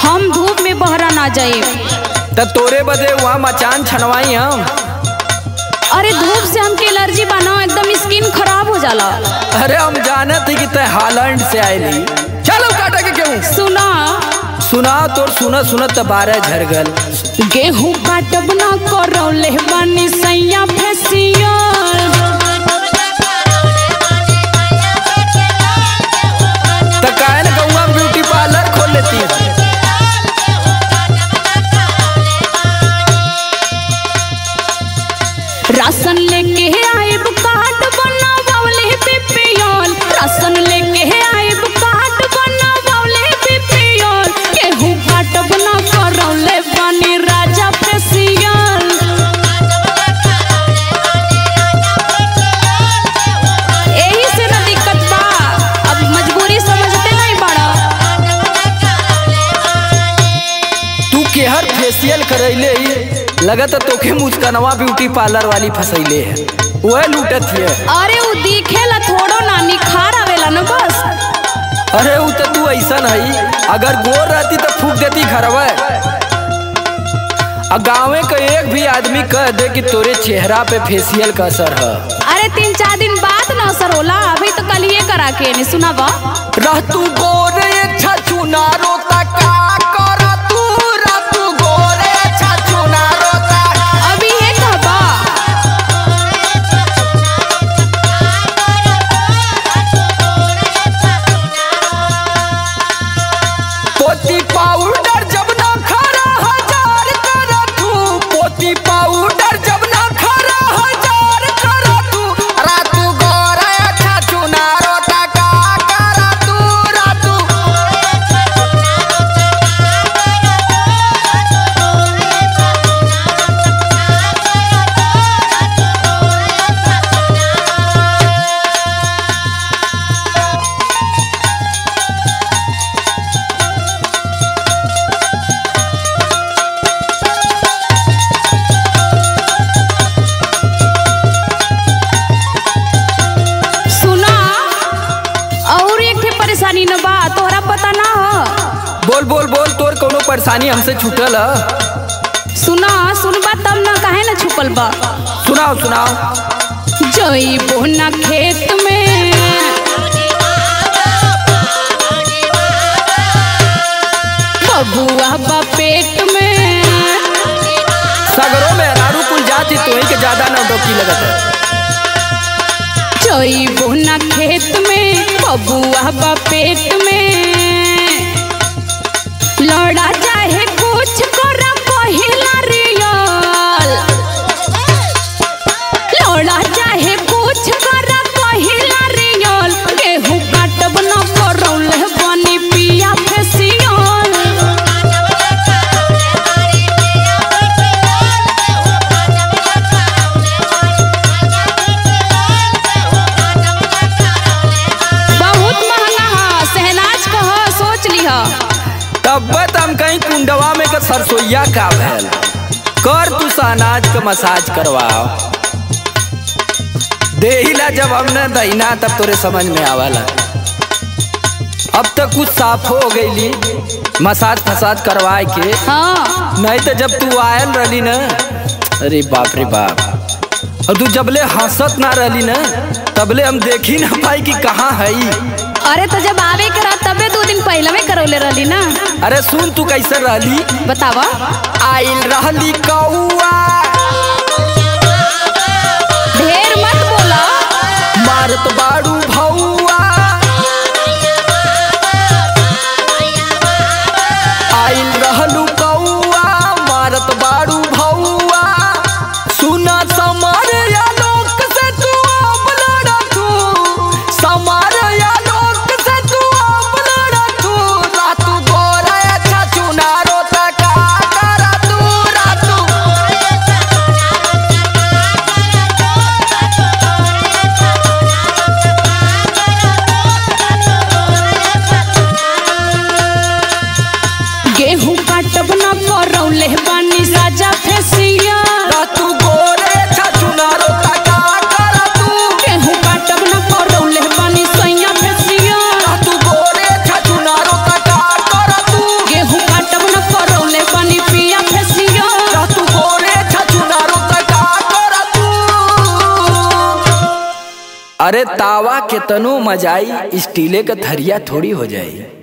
हम धूप में बहरा ना जाए त तोरे बदे वहाँ मचान छनवाई हम अरे धूप से हमके एलर्जी बना एकदम स्किन खराब हो जाला अरे हम जाने थे कि तय हालैंड से आयली चलो काटा के क्यों सुना सुना तोर सुनत सुनत त बारह झर गल गेहूं काटब ना करौले बानी सैया फेसियल त काहे न गौवा में ब्यूटी पार्लर खोल लेती राशन लेके आइब कार्ड बनावले बीपीएल राशन लेके आइब कार्ड बनावले बीपीएल गेहूं काटब ना करौले बानी राजा फेसियल एही से ना दिक्कत बा अब मजबूरी समझते नहीं बड़ा तू केहर फेशियल करैले ही लगत है तोखे मुस्कनवा ब्यूटी पार्लर वाली फसैले है वह लूटत है अरे उ दिखेला थोड़ो ना निखार आवेला ना बस अरे वो तो तू ऐसा नहीं अगर गोर रहती तो फूक देती घरवा आ गाँवे का एक भी आदमी कह दे कि तोरे चेहरा पे फेशियल का असर है अरे तीन चार दिन बाद ना असर होला अभी तो कल ये करा के नहीं सुना बा रह तू गोरे छछु नारो ता का कर तू रह तू गोरे छछु नारो ता अभी ये कहबा पोती पाउडर जब ना खरा हजार कर तू पोती पाउडर जब ना खरा हजार कर तू रा तू गोरे छछु नारो ता का कर तू रा तू सुना और एक ठे परेशानी न बा तोहरा पता ना हो बोल बोल बोल तोर कोनो परेशानी हमसे छूटल है सुना सुनबा तब ना काहे ना छुपल बा सुनाओ सुनाओ जइबो ना खेत में बबुआ बा पेट में सगरों में अनारू कुल जाति तो ही के ज्यादा नौटंकी लगत है जइबो ना खेत में बबुआ बा पेट में लड़ा चाहे कुछ कर पहिला रियल लड़ा चाहे कुछ कर पहिला रियल गेहूं काटब ना करौले बनी पिया फेसियल बहुत महंगा है सहनाज कह सोच लिह तब हम कहीं कुंडवा में का सरसोईया का भैल कर तू अनाज का मसाज करवाओ देहिला जब हमने दहीना तब तोरे समझ में आवला अब तक कुछ साफ हो गईली मसाज फसाज करवाए के हाँ नहीं तो जब तू आयल रहली ना अरे बाप रे बाप और तू जबले हंसत ना रहली ना तबले हम देखी ना पाई कि कहाँ है अरे तो जब आवे के रहा तबे दो दिन पहले में करौले रहली ना अरे सुन तू कैसे रहली बतावा आइल रहली कौआ ढेर मत बोला मारत बाड़ू भौआ आइल रहलू कौआ मारत बाड़ू भौआ सुना समार या लोक से तू अब लड़ा तू समार या लोक से तू अब लड़ा तू रातू गोरा अच्छा चुनारो तका करा तू रातू अरे तावा के तनो मजाई स्टीले का थरिया थोड़ी हो जाई